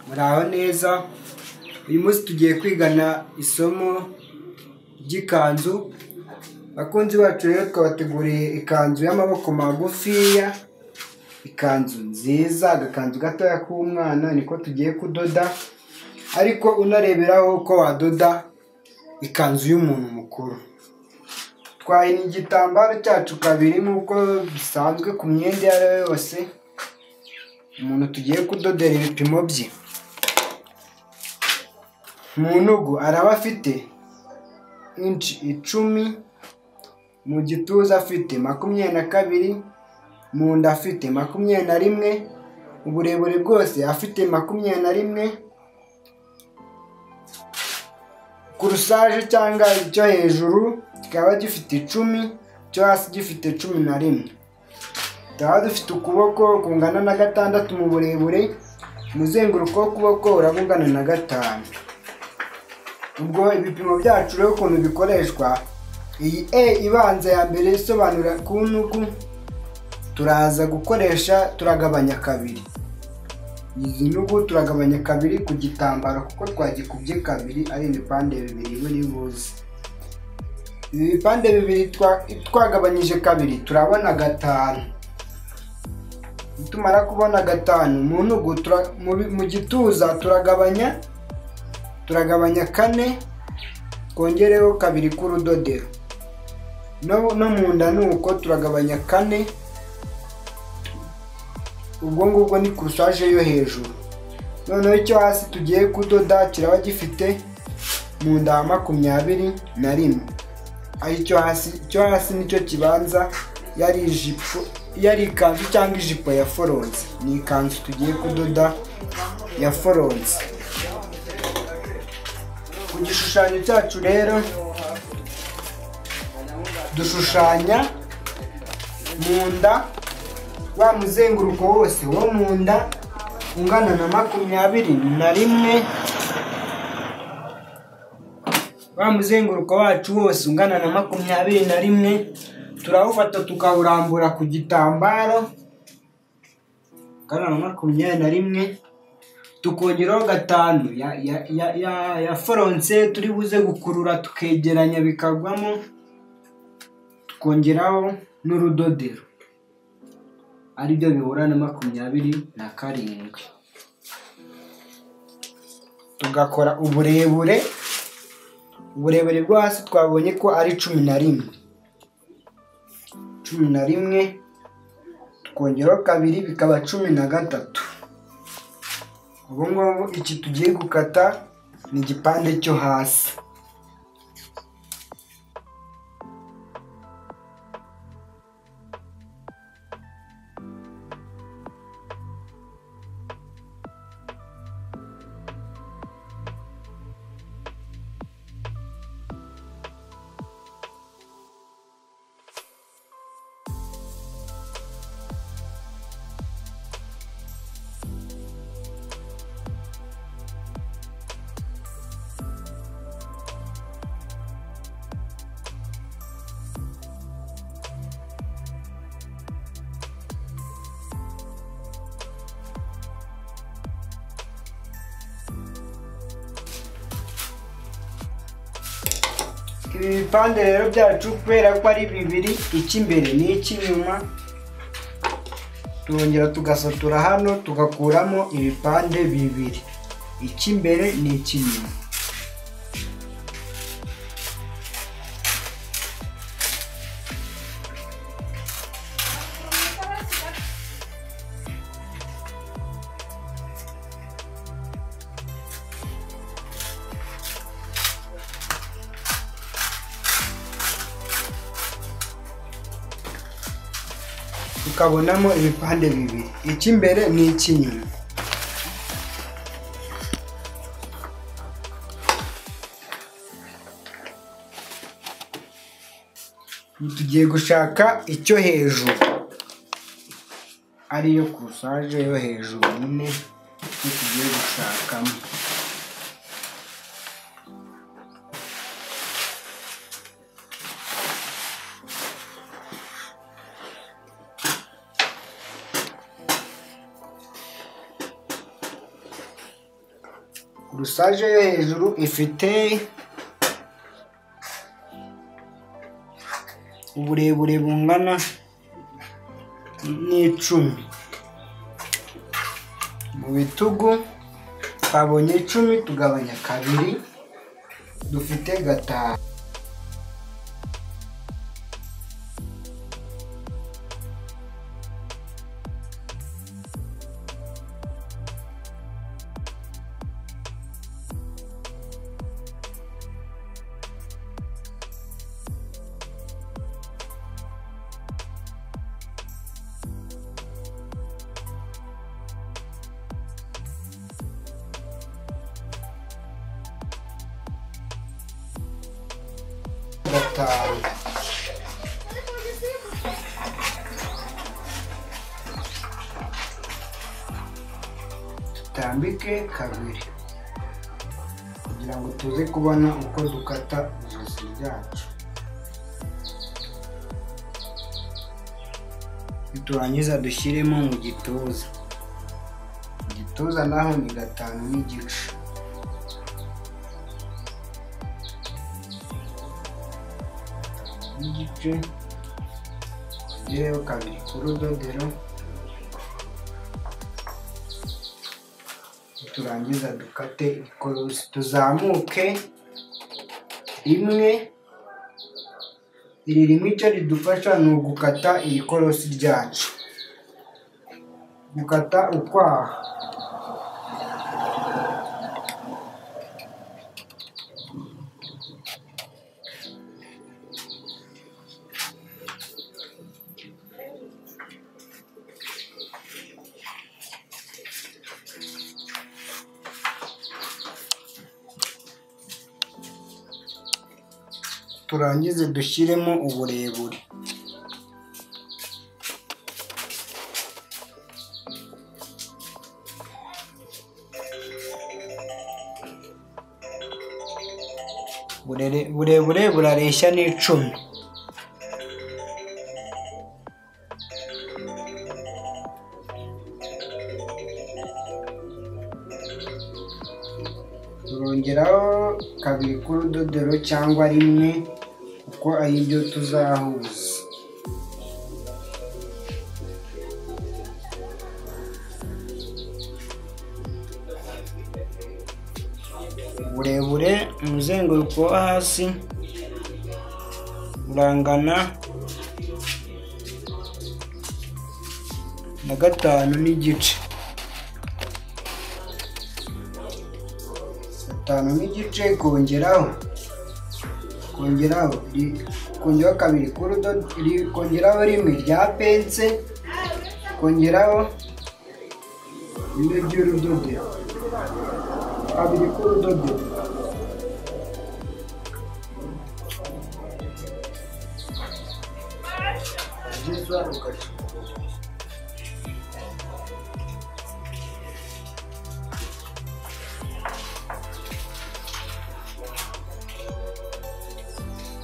ngaho neza uyu munsi tugiye kwigana isomo ry'ikanzu bakunzi bacu rero twabateguriye ikanzu y'amaboko magufiya ikanzu nziza agakanzu gatoya k'umwana niko tugiye kudoda ariko unareberaho uko wadoda ikanzu y'umuntu mukuru twahina igitambaro cyacu kabiri nk'uko bisanzwe ku myenda iyo ari yo yose umuntu tugiye kudodera ibipimo bye mu ntugu araba afite inci icumi mu gituza afite makumyabiri na kabiri mu nda afite makumyabiri na rimwe uburebure bwose afite makumyabiri na rimwe kurusaje cyangwa icyo hejuru kikaba gifite icumi icyo hasi gifite cumi na rimwe tukaba dufite ukuboko kungana na gatandatu mu burebure umuzenguruko w'ukuboko uraba ungana na gatanu ubwo ibipimo byacu rero ukuntu bikoreshwa iyi e ibanza ya mbere isobanura ku ntugu turaza gukoresha turagabanya kabiri izi ntugu turagabanya kabiri ku gitambaro kuko twagikubye kabiri ari ibipande bibiri buri buze ibi bipande bibiri twa- twagabanyije kabiri turabona gatanu tumara kubona gatanu mu ntugu tura- mu bi- mu gituza turagabanya turagabanya kane twongereho kabiri k'urudodero no, no mu nda ni uko turagabanya kane ubwo ngubwo ni kurusaje yo hejuru noneho icyo hasi tugiye kudoda kiraba gifite mu nda ya makumyabiri na rimwe aricyo hasi icyo hasi nicyo kibanza yari ijipo yari ikanzu cyangwa ijipo ya foronze ni ikanzu tugiye kudoda ya foronze ku gishushanyo cyacu rero dushushanya mu nda wa muzenguruko wose wo mu nda ungana na makumyabiri na rimwe wa muzenguruko wacu wose ungana na makumyabiri na rimwe turawufata tukawurambura ku gitambaro ungana na makumyabiri na rimwe tukongeraho gatanu ya, ya, ya, ya, ya foronse turi buze gukurura tukegeranya bikagwamo tukongeraho n'urudodero aribyo bihura na makumyabiri na karindwi tugakora uburebure uburebure bwo hasi twabonye ko ari cumi na rimwe cumi na rimwe tukongeraho kabiri bikaba cumi na gatatu ubu ngubu iki tugiye gukata ni igipande cyo hasi ibi bipande rero byacu kubera ko ari bibiri icy'imbere n'icy'inyuma turongera tugasatura hano tugakuramo ibipande bibiri icy'imbere n'icy'inyuma tukabonamo ibipande bibiri icy'imbere n'icy'inyuma Ubu tugiye gushaka icyo hejuru ariyo kurusaje yo hejuru nyine icyo tugiye gushakamo kurusage yo hejuru ifite uburebure bungana n'icumi mu bitugu twabonye icumi tugabanya kabiri dufite gatanu gatanu dutambike kabiri kugira ngo tuze kubona uko dukata ijosi ryacu niturangiza dushyiremo mu gituza mu gituza naho ni gatanu n'igice n'igice ngereho kabiri ku rudodero turangiza dukate ikorosi tuzamuke rimwe iri rimwe icyo ridufasha ni ugukata iri korosi ryacu gukata ukwaha turangize dushyiremo uburebure Burere- burebure burareshya n'icumi turongeraho kabiri k'urudodero cyangwa rimwe kuko ari byo tuzahuza uburebure umuzenguruko wo hasi urangana na gatanu n'igice gatanu n'igice kongeraho kongeraho ri- kongeraho kabiri k'urudodo ri- kongeraho rimwe rya pense kongeraho rimwe ry'urudodo kabiri k'urudodo byiza ugaca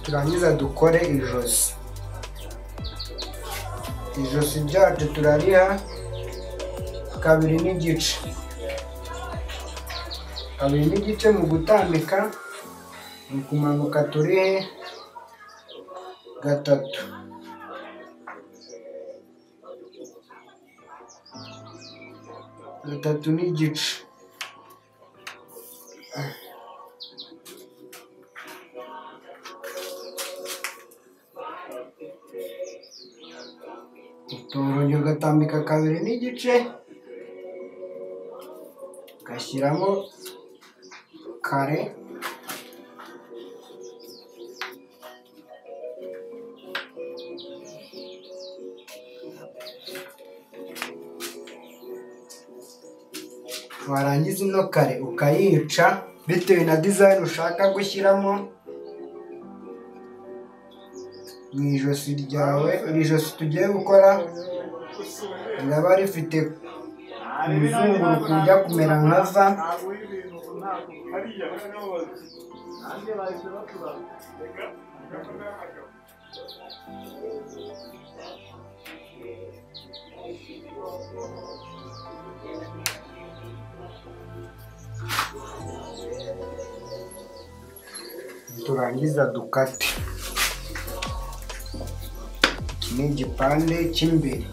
turangiza dukore ijosi ijosi ryacu turariha kabiri n'igice kabiri n'igice mu gutambika mu kumanuka turihe gatatu gatatu n'igice utorongera ugatambika kabiri n'igice ugashyiramo kare warangiza ino kare ukayica bitewe na dizayini ushaka gushyiramo mu ijosi ryawe iri josi tugiye gukora riraba rifite umuzenguruko ujya kumera nka va turangiza dukate iki ni igipande cy'imbere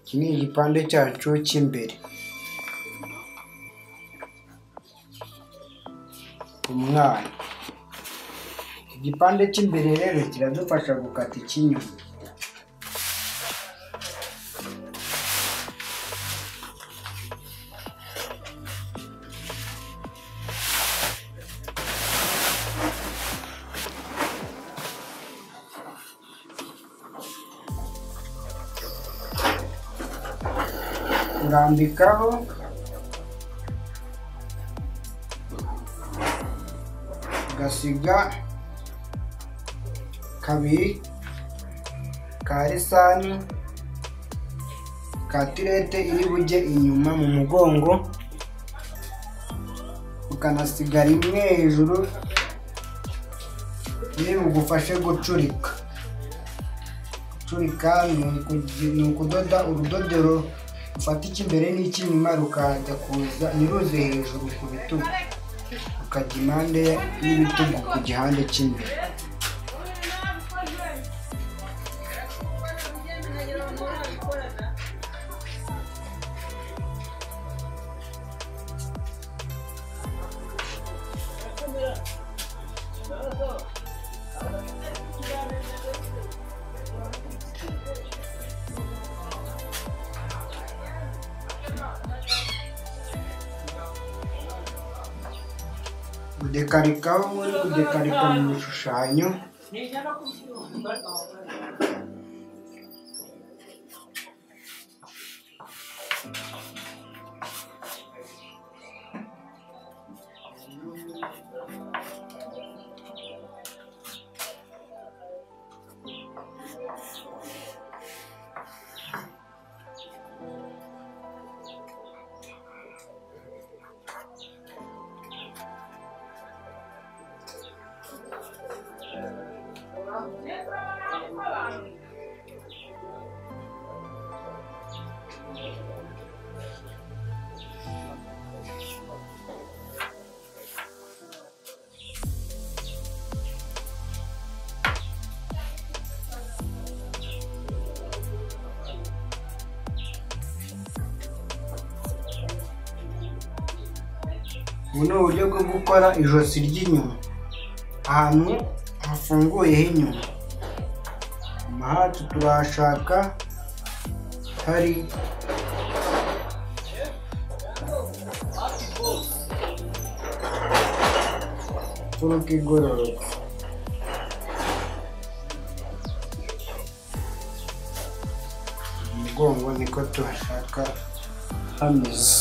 iki ni igipande cyacu cy'imbere umwana igipande cy'imbere rero kiradufasha gukata icy'inyuma urambikaho ugasiga kabiri ka lisani ka tirete iri bujye inyuma mu mugongo ukanasiga rimwe hejuru riri bugufashe gucurika gucurika ni ukudoda urudodero ufata icy'imbere n'icy'inyuma rukajya kuza ntiruze hejuru ku bitugu rukajya impande y'ibitugu ku gihande cy'imbere kudekarika aho muri kudekarika mu bishushanyo ubu ni uburyo bwo gukora ijosi ry'inyuma ahantu hafunguye h'inyuma inyuma hacu turahashaka hari mfuruka igororotse umugongo niko tuhashaka hameze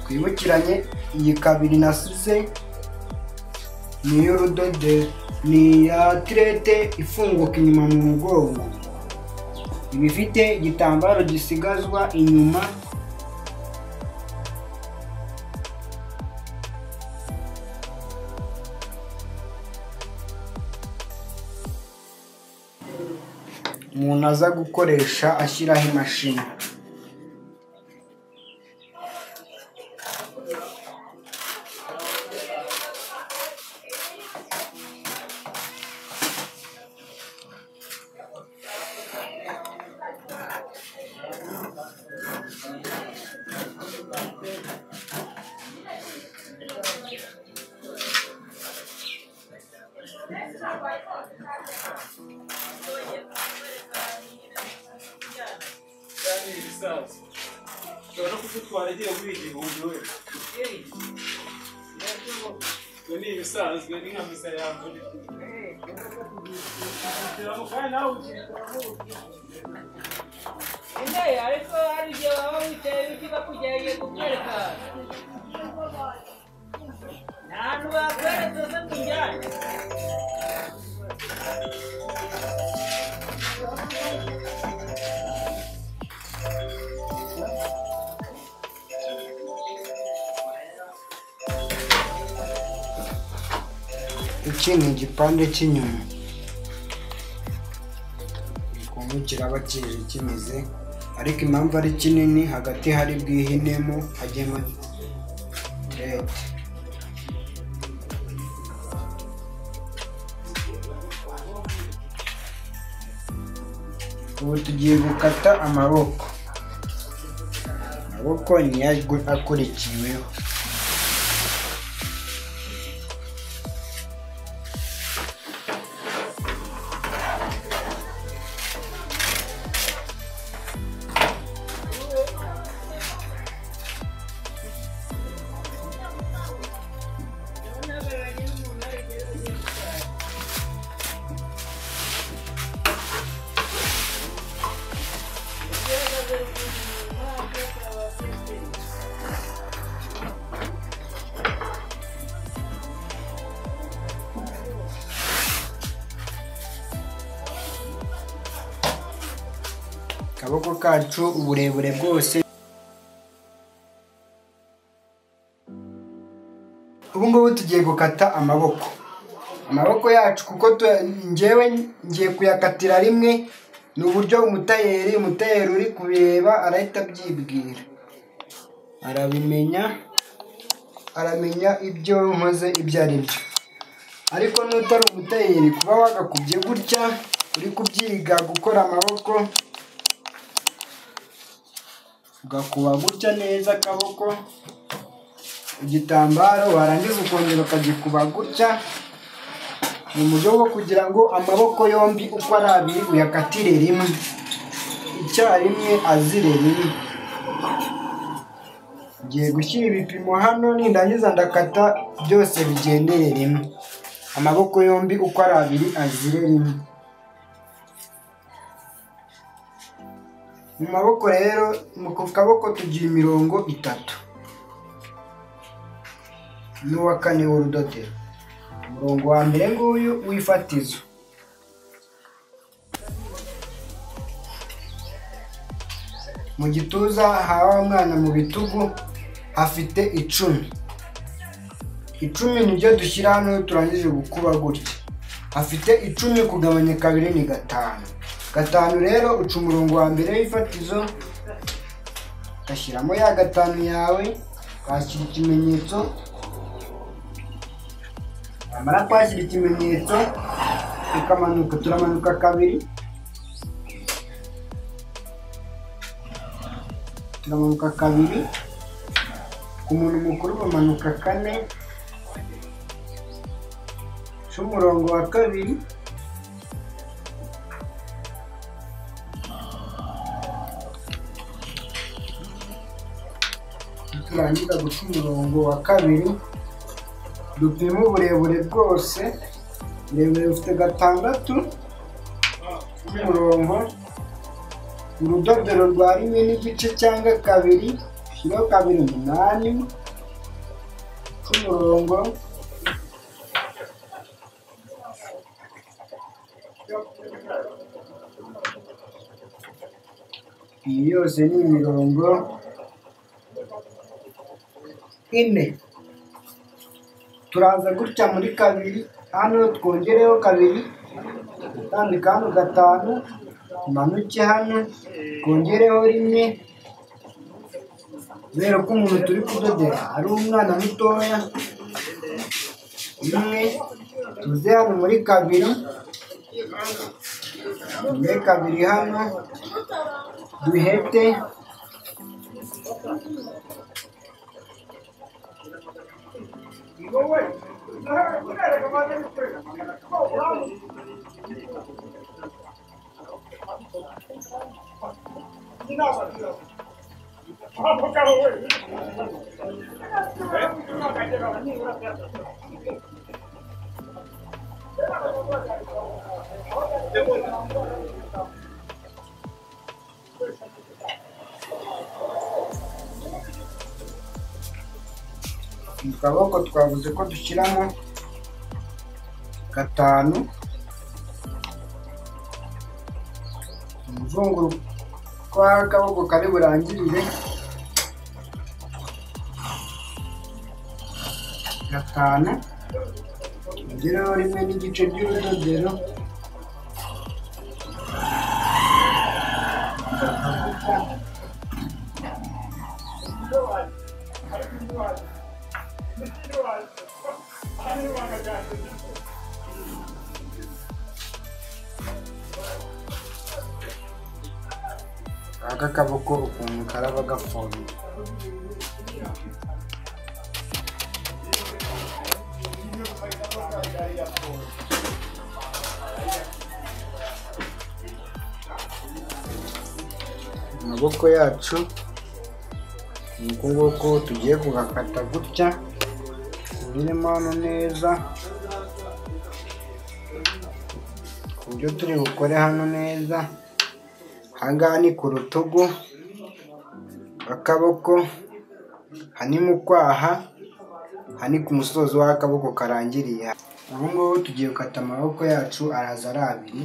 twibukiranye iyi kabiri nasize ni iy'urudodo ni iya tirete ifunguka inyuma mu mugongo iba ifite igitambaro gisigazwa inyuma umuntu aza gukoresha ashyiraho imashini ushobora kudutwara agiye guha igihumbi we ibyo ni ibisanzwe ni nka misa ya mbere Inde, ariko hari igihe waba wicaye ibiti bakugerageje kukwereka nta hantu bakwereka uze kujyana iki ni igipande cy'inyuma ikungu kiraba kije kimeze ariko impamvu ari kinini hagati hari bwihinemo hagemo tirete ubu tugiye gukata amaboko amaboko niyo agwe- akurikiweho akaboko kacu uburebure bwose ubu ngubu tugiye gukata amaboko amaboko yacu kuko tu- njyewe ngiye kuyakatira rimwe ni uburyo umutayeri umutayeri uri kubireba arahita abyibwira arabimenya aramenya ibyo nkoze ibyo ari byo ariko n'utari umutayeri kuba wagakubye gutya uri kubyiga gukora amaboko ugakuba gutya neza akaboko igitambaro warangiza ukongera ukagikuba gutya mu buryo bwo kugira ngo amaboko yombi uko ari abiri uyakatire rimwe icyarimwe azire rimwe ngiye gushyira ibipimo hano nindangiza ndakata byose bigendere rimwe amaboko yombi uko ari abiri azire rimwe mu maboko rero mu ku kaboko tugira imirongo itatu n'uwa kane w'urudodero umurongo wa mbere nguyu w'ifatizo mu gituza hawa umwana mu bitugu hafite icumi icumi nibyo dushyira hano iyo turangije gukuba gutya afite icumi kugabanya kabiri ni gatanu gatanu rero uca umurongo wa mbere w'ifatizo ugashyiramo ya gatanu yawe ukahashyira ikimenyetso wamara kuhashyira ikimenyetso tukamanuka turamanuka kabiri turamanuka kabiri ku muntu mukuru bamanuka kane uca umurongo wa kabiri turangiza guca umurongo wa kabiri dupima uburebure bwose uburebure bufite gatandatu umurongo urudodero rwa rimwe n'igice cyangwa kabiri ushyireho kabiri umunani k'umurongo iyi yose ni imirongo ine turaza gutya muri kabiri hano twongereho kabiri utambika hano gatanu umanuke hano twongereho rimwe kubera ko umuntu turi kudodera ari umwana mutoya rimwe tuze hano muri kabiri muri kabiri hano duhete mu kaboko twavuze ko dushyiramo gatanu umuzunguruko w'akaboko kari burangirire gatanu ongereho rimwe n'igice by'urudodero aka kaboko ukuntu karaba gafunze amaboko yacu ni uku nguku tugiye kugakata gutya tunyuremo hano neza ku buryo turi bukore hano neza ahangaha ni ku rutugu akaboko aha ni mu kwaha aha ni ku musozo w'akaboko karangiriye ubu ngubu tugiye gukata amaboko yacu araza ari abiri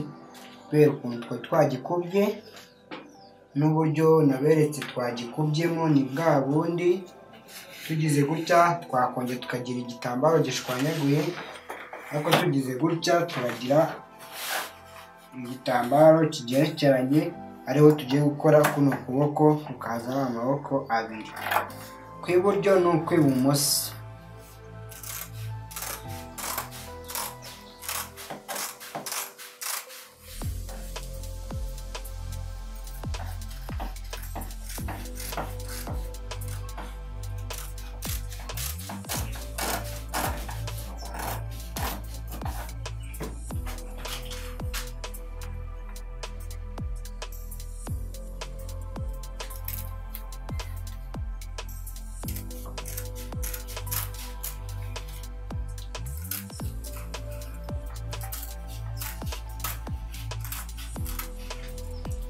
kubera ukuntu twari twagikubye n'uburyo naberetse twagikubyemo ni bwa bundi tugize gutya twakongera tukagira igitambaro gishwanyaguye ariko tugize gutya turagira igitambaro kigerekeranye ariho tugiye gukora kuno kuboko kukaza ari amaboko abiri kw'iburyo n'ukw'ibumoso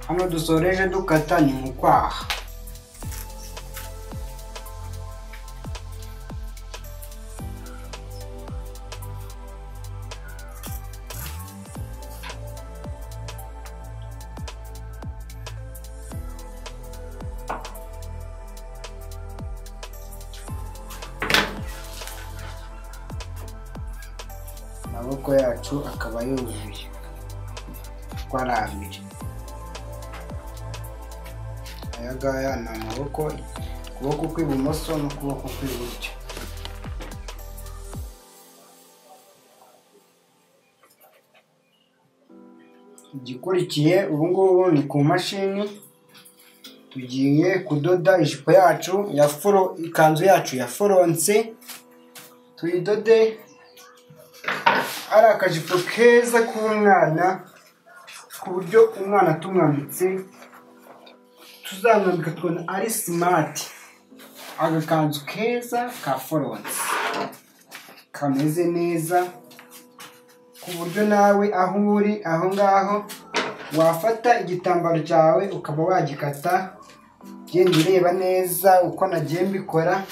hano dusoreje dukata ni mu kwaha amaboko yacu akaba yuzuye uko ari abiri aya ngaya ni amaboko ukuboko kw'ibumoso n'ukuboko kw'iburyo igikurikiye ubu ngubu ni ku mashini tugiye kudoda ijipo yacu ya furo ikanzu yacu ya foronse tuyidode ari akajipo keza k'umwana ku buryo umwana tumwambitse tuzamwambika tukabona ari simati agakanzu keza ka foronse kameze neza ku buryo nawe aho uri aho ngaho wafata igitambaro cyawe ukaba wagikata ugenda ureba neza uko nagiye mbikora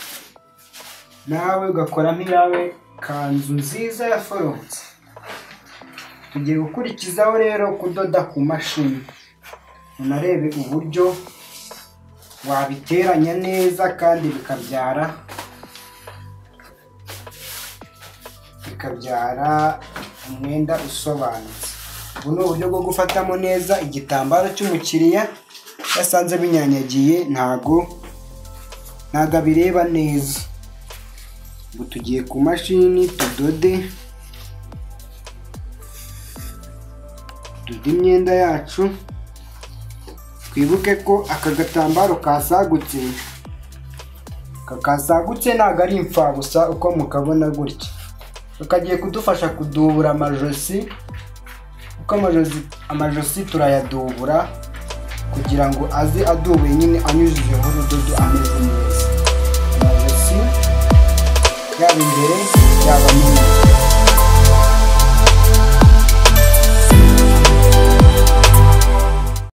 nawe ugakora nk'iyawe kanzu nziza ya foronse tugiye gukurikizaho rero kudoda ku mashini unarebe uburyo wabiteranya neza kandi bikabyara bikabyara umwenda usobanutse ubu ni uburyo bwo gufatamo neza igitambaro cy'umukiriya yasanze binyanyagiye ntago ntago abireba neza ubu tugiye ku mashini tudode dode imyenda yacu twibuke ko aka gatambaro kasagutse aka kasagutse ntago ari imfabusa uko mukabona gutya kakagiye kudufasha kudubura amajosi kuko amajosi amajosi turayadubura kugira ngo aze adubuye nyine anyujijeho urudodo ameze neza amajosi yaba imbere yaba inyuma